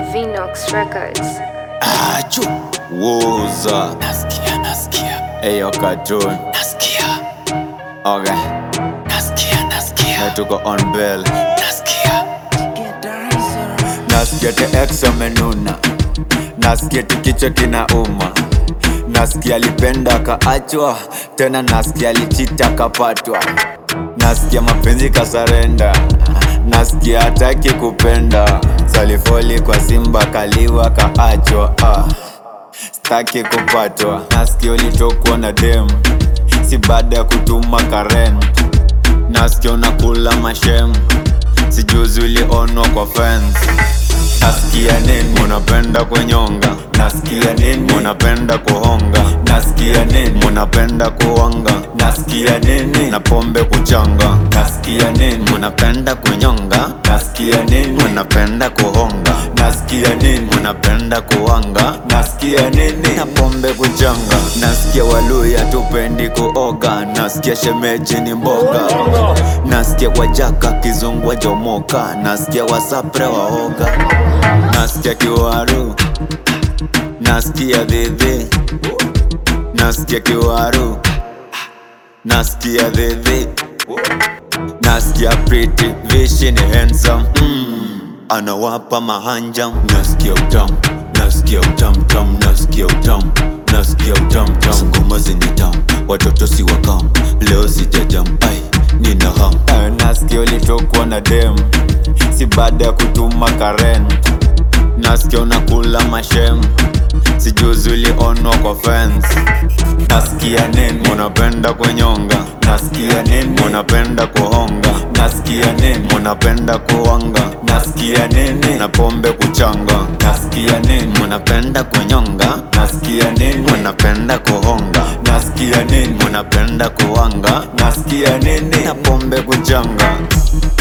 Vinox Records. Achu Woza Nasikia, nasikia Eyo cartoon Nasikia Okay Nasikia, nasikia Na tuko on bell Nasikia Nasikia te ex amenuna Nasikia ti kichwa kinauma Nasikia alipenda kaachwa Tena nasikia alichita kapatwa Nasikia mapenzi kasarenda Nasikia hataki kupenda Salifoli kwa simba kaliwa kaachwa ah. Staki kupatwa Nasikia ulitokwa na dem Si baada ya kutuma karen Nasikia unakula mashem Sijuzi ulionwa kwa fence Nasikia nini munapenda kunyonga Nasikia nini munapenda kuhonga Nasikia nini munapenda kuwanga Nasikia nini na pombe kuchanga Nasikia nini munapenda kunyonga Nasikia nini munapenda kuhonga Nasikia nini munapenda kuwanga Nasikia nini na pombe kuchanga Nasikia waluya tupendi kuoga Nasikia shemeji ni mboga Nasikia wajaka kizungu wajomoka Nasikia wasapre waoga Nasikia kiwaru Nasikia dhidhi Nasikia kiwaru Nasikia dhidhi Nasikia pretty vishi ni handsome mm. Anawapa mahanja Nasikia utamu Nasikia utamu tamu Nasikia utamu Nasikia utamu tamu Ngoma zenye tamu Watoto si wakam Leo sijajam Ai nina ham uh, Nasikia ulitokwa na dem Si baada ya kutuma karen Nasikia unakula mashem Sijuzi ulionwa kwa fence Nasikia nini munapenda kunyonga Nasikia nini munapenda kuhonga Nasikia nini munapenda kuwanga Nasikia nini na pombe kuchanga Nasikia nini munapenda kunyonga Nasikia nini munapenda kuhonga Nasikia nini munapenda kuwanga Nasikia nini na pombe kuchanga